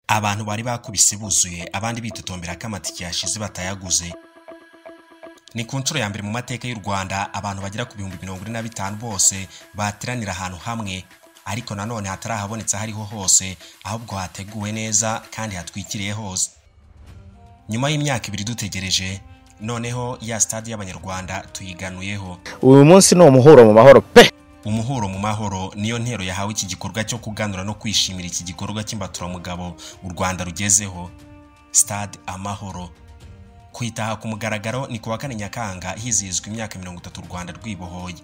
abantu bari bakubise buzuye abandi bitotombera ko amatike yashize batayaguze ni ku nshuro ya mbere mu mateka y'u rwanda abantu bagera ku bihumbi mirongo ine na bitanu bose bateranira ahantu hamwe ariko nanone hatari ahabonetse aho ariho hose ahubwo hateguwe neza kandi hatwikiriye hose nyuma y'imyaka ibiri dutegereje noneho ya sitade y'abanyarwanda tuyiganuyeho uyu munsi ni umuhuro mu mahoro pe umuhuro mu mahoro niyo ntero yahawe iki gikorwa cyo kuganura no kwishimira iki gikorwa cy'imbaturamugabo u rwanda rugezeho sitade amahoro kwitaha ku mugaragaro ni ku wa kane nyakanga hizihizwa imyaka mirongo itatu u rwanda rwibohoye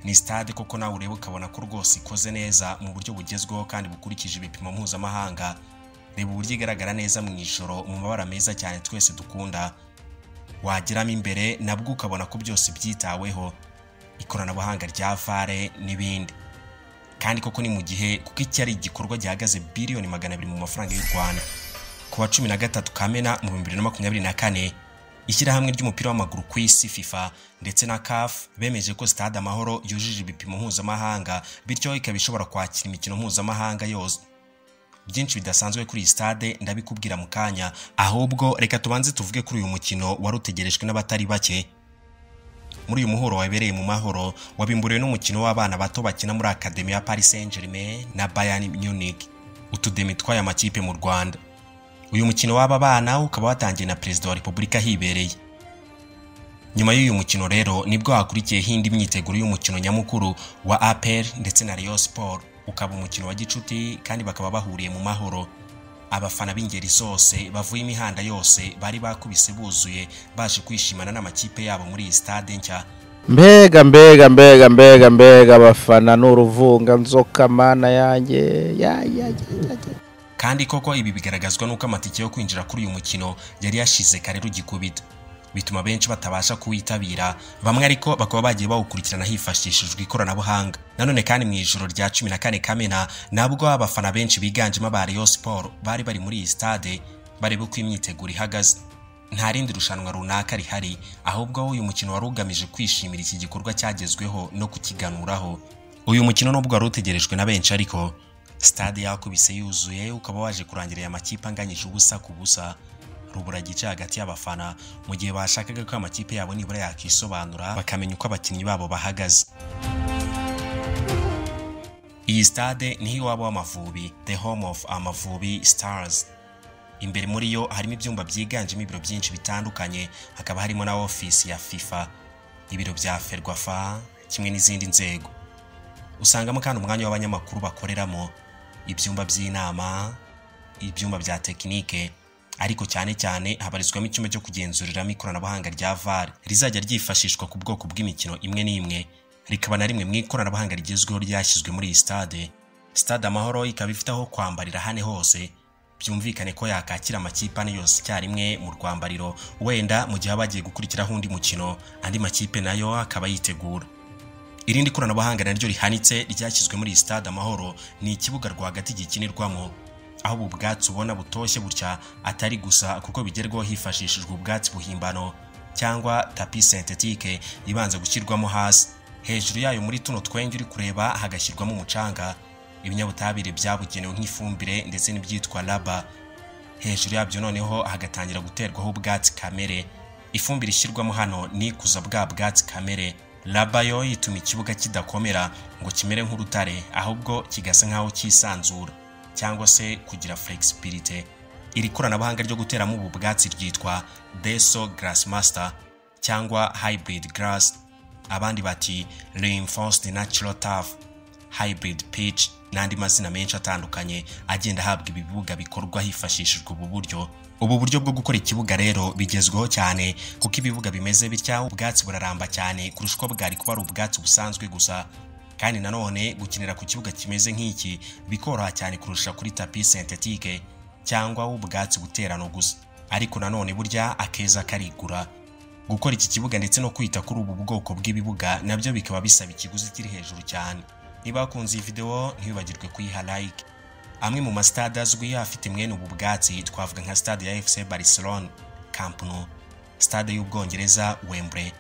ni sitade koko nawe ureba ukabona ko rwose ikoze neza mu buryo bugezweho kandi bukurikije ibipimo mpuzamahanga reba uburyo igaragara neza mu ijoro mu mabara meza cyane twese dukunda wageramo imbere nabwo ukabona ko byose byitaweho ikoranabuhanga rya fare n'ibindi kandi koko ni mu gihe kuko iki ari igikorwa gihagaze biliyoni magana abiri mu mafaranga y'u rwanda ku wa cumi na gatatu kamena mu bihumbi bibiri na makumyabiri na kane ishyirahamwe ry'umupira w'amaguru ku isi fifa ndetse na caf bemeje ko stade amahoro yujuje ibipimo mpuzamahanga bityo ikaba ishobora kwakira imikino mpuzamahanga yose byinshi bidasanzwe kuri iyi stade ndabikubwira mu kanya ahubwo reka tubanze tuvuge kuri uyu mukino wari utegerejwe n'abatari bake muri uyu muhuro wabereye mu mahoro wabimburiwe n'umukino w'abana bato bakina muri akademi ya paris saint germain na bayern munich utudemi tw'aya makipe mu rwanda uyu mukino w'aba bana ukaba watangiye na perezida wa repubulika ahibereye nyuma y'uyu mukino rero nibwo hakurikiyeho indi myiteguro y'umukino nyamukuru wa apr ndetse na rayon sport ukaba umukino wa gicuti kandi bakaba bahuriye mu mahoro abafana b'ingeri zose bavuye imihanda yose bari bakubise buzuye baje kwishimana n'amakipe yabo muri iyi stade nshya mbega mbega mbega mbega mbega abafana ni uruvunganzoka mana yanjye ya ya ya ya ya. kandi koko ibi bigaragazwa n'uko amatike yo kwinjira kuri uyu mukino yari yashize kare rugikubita bituma benshi batabasha kuwitabira bamwe ariko bakaba bagiye bawukurikirana hifashishijwe ikoranabuhanga nanone kandi mu ijoro rya cumi na kane kamena nabwo abafana benshi biganjemo aba Rayon Sport bari bari muri iyi stade bareba uko imyiteguro ihagaze nta rindi rushanwa runaka rihari ahubwo uyu mukino wari ugamije kwishimira iki gikorwa cyagezweho no kukiganuraho uyu mukino nubwo wari utegerejwe na benshi ariko stade yakubise yuzuye ukaba waje kurangira aya makipe anganyije ubusa ku busa rubura igice hagati y'abafana mu gihe bashakaga ko amakipe yabo nibura yakisobanura bakamenya uko abakinnyi babo bahagaze iyi stade niho iwabo w'amavubi the home of amavubi stars imbere muri yo harimo ibyumba byiganjemo ibiro byinshi bitandukanye hakaba harimo na ofisi ya fifa ibiro bya ferwafa kimwe n'izindi nzego usangamo kandi umwanya w'abanyamakuru bakoreramo ibyumba by'inama ibyumba bya tekinike ariko cyane cyane habarizwamo icyuma cyo kugenzuriramo ikoranabuhanga rya VAR rizajya ryifashishwa ku bwoko bw'imikino imwe n'imwe rikaba na rimwe mu ikoranabuhanga rigezweho ryashyizwe muri iyi stade stade amahoro ikaba ifite aho kwambarira hane hose byumvikane ko yakakira amakipe ane yose icyarimwe mu rwambariro wenda mu gihe bagiye gukurikiraho undi mukino andi makipe nayo akaba yitegura irindi koranabuhanga naryo rihanitse ryashyizwe muri iyi stade amahoro ni ikibuga rwagati gikinirwamo aho ubu bwatsi ubona butoshye butya atari gusa kuko bigerwaho hifashishijwe ubwatsi buhimbano cyangwa tapi sentetike ibanza gushyirwamo hasi hejuru yayo muri tuno twenge uri kureba hagashyirwamo umucanga ibinyabutabire byabugenewe nk'ifumbire ndetse n'ibyitwa raba hejuru yabyo noneho hagatangira guterwaho ubwatsi kamere ifumbire ishyirwamo hano ni ikuza bwa bwatsi kamere raba yo ituma ikibuga kidakomera ngo kimere nk'urutare ahubwo kigasa nk'aho cyisanzura cyangwa se kugira flexibility iri koranabuhanga ryo guteramo ubu bwatsi ryitwa deso grass master cyangwa hybrid grass abandi bati reinforced natural turf hybrid pitch n'andi mazina menshi atandukanye agenda ahabwa ibi bibuga bikorwa hifashishijwe ubu buryo ubu buryo bwo gukora ikibuga rero bigezweho cyane kuko ibibuga bimeze bitya ubwatsi buraramba cyane kurusha uko bwari kuba ari ubwatsi busanzwe gusa kandi nanone gukinira ku kibuga kimeze nk'iki bikoroha cyane kurusha kuri tapi sentetike cyangwa ubwatsi buterano gusa ariko nanone burya akeza karigura gukora iki kibuga ndetse no kwita kuri ubu bwoko bw'ibibuga nabyo bikaba bisaba ikiguzi kiri hejuru cyane niba wakunze iyi videwo ntibibagirwe kuyiha like amwe mu masitade azwi afite mwene ubu bwatsi twavuga nka stade ya fc barcelona camp nou stade y'ubwongereza wembley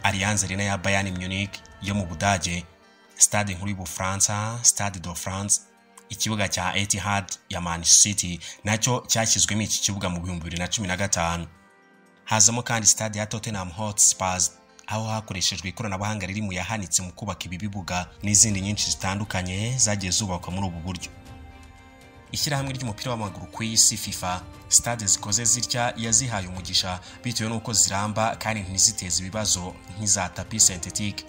allianz arena ya bayern munich yo mu budage stade nkuru y'ubufaransa stade de france ikibuga cya Etihad ya Man City nacyo cyashyizwemo iki kibuga mu bihumbi bibiri na cumi na gatanu hazamo kandi stade ya Tottenham Hotspurs aho hakoreshejwe ikoranabuhanga riri mu yahanitse mu kubaka ibi bibuga n'izindi nyinshi zitandukanye zagiye zubakwa muri ubu buryo ishyirahamwe ry'umupira w'amaguru ku isi fifa stade zikoze zitya yazihaye umugisha bitewe n'uko ziramba kandi ntiziteze ibibazo nk'iza tapi sentetike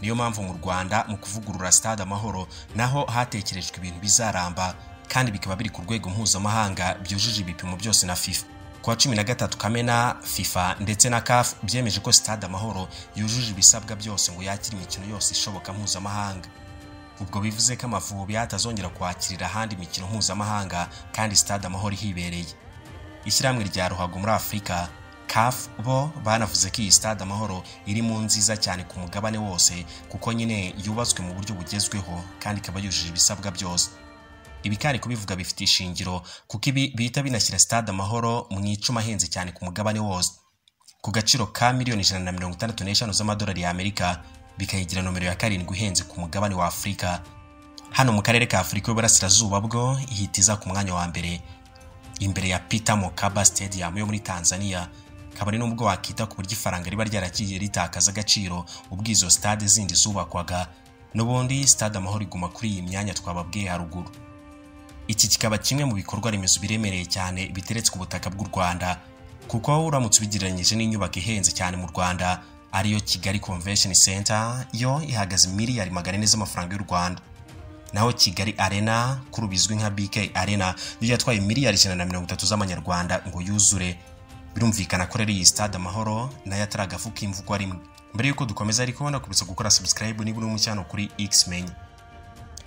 niyo mpamvu mu rwanda mu kuvugurura stade amahoro naho hatekerejwe ibintu bizaramba kandi bikaba biri ku rwego mpuzamahanga byujuje ibipimo byose na fifa kuwa cumi na gatatu kamena fifa ndetse na caf byemeje ko stade amahoro yujuje ibisabwa byose ngo yakire imikino yose ishoboka mpuzamahanga ubwo bivuze ko amavubi atazongera kwakirira ahandi imikino mpuzamahanga kandi stade amahoro ihibereye ishyirahamwe rya ruhago muri afurika caf bo banavuze ko iyi stade amahoro iri mu nziza cyane ku mugabane wose kuko nyine yubatswe mu buryo bugezweho kandi ikaba yujuje ibisabwa byose ibi kandi kubivuga bifite ishingiro kuko ibi bihita binashyira stade amahoro mu icuma ahenze cyane ku mugabane wose ku gaciro ka miliyoni ijana na mirongo itandatu n'eshanu z'amadolari y'amerika bikayigira nomero ya karindwi ihenze ku mugabane wa afurika hano mu karere ka afurika y'uburasirazuba bwo ihita iza ku mwanya wa mbere imbere ya peter mokaba stadium yo muri tanzania kabone n'ubwo wakita ku buryo ifaranga riba ryaragiye ritakaza agaciro ubwo izo stade zindi zubakwaga n'ubundi stade amahoro iguma kuri iyi myanya twababwiye haruguru iki kikaba kimwe mu bikorwa remezo biremereye cyane biteretse ku butaka bw'u rwanda kuko uramutse ubigereranyije n'inyubako ihenze cyane mu rwanda ariyo kigali convention center yo ihagaze miliyari magana ane z'amafaranga y'u rwanda naho kigali arena kuri bizwi nka bk arena yo yatwaye miliyari ijana na mirongo itatu z'amanyarwanda ngo yuzure birumvikana ko rero iyi stade amahoro nayo ataragafu k'imvugwa rimwe mbere y'uko dukomeza ariko nakubitsa gukora subscribe niba uri mu cyano kuri xmen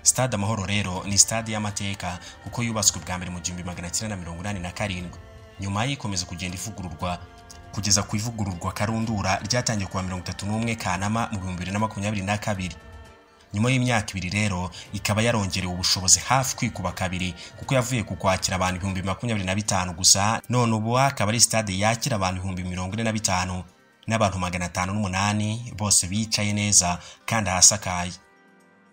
stade amahoro rero ni stade y'amateka kuko yubatswe bwa mbere mu gihumbi magana cyenda na mirongo inani na karindwi nyuma ikomeza kugenda ivugururwa kugeza ku ivugururwa karundura ryatangiye kuwa mirongo itatu n'umwe kanama mu bihumbi bibiri na makumyabiri na kabiri nyuma y'imyaka ibiri rero ikaba yarongerewe ubushobozi hafi kwikuba kabiri kuko yavuye ku kwakira abantu ibihumbi makumyabiri na bitanu gusa none ubu akaba ari stade yakira abantu ibihumbi mirongo ine na bitanu n'abantu magana atanu n'umunani bose bicaye neza kandi ahasakaye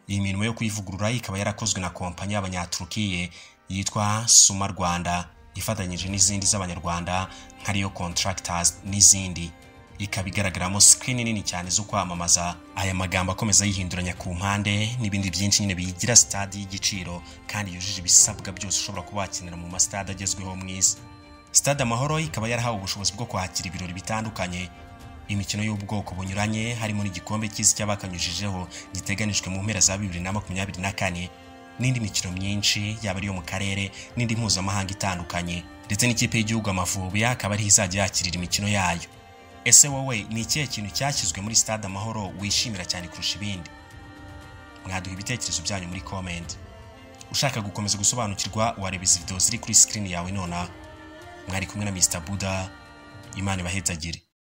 iyi mirimo yo kuyivugurura ikaba yarakozwe na kompanyi y'abanyaturukiye yitwa suma rwanda ifatanyije n'izindi z'abanyarwanda nka riyo contractors n'izindi ikaba igaragaramo sikirini nini cyane zo kwamamaza aya magambo akomeza yihinduranya ku mpande n'ibindi byinshi nyine biyigira sitade y'igiciro kandi yujuje ibisabwa byose ushobora kuba wakenera mu masitade agezweho mu isi sitade amahoro ikaba yarahawe ubushobozi bwo kwakira ibirori bitandukanye imikino y'ubwoko bunyuranye harimo n'igikombe cy'isi cy'abakanyujijeho giteganijwe mu mpera za bibiri na makumyabiri na kane n'indi mikino myinshi yaba ari iyo mu karere n'indi mpuzamahanga itandukanye ndetse n'ikipe y'igihugu amavubi akaba ariho izajya yakirira imikino yayo ese wowe ni ikihe kintu cyashyizwe muri stade amahoro wishimira cyane kurusha ibindi mwaduha ibitekerezo byanyu muri komenti ushaka gukomeza gusobanukirwa wareba izi videwo ziri kuri sikirini yawe nonaha mwari kumwe na mr buda imana ibahezagire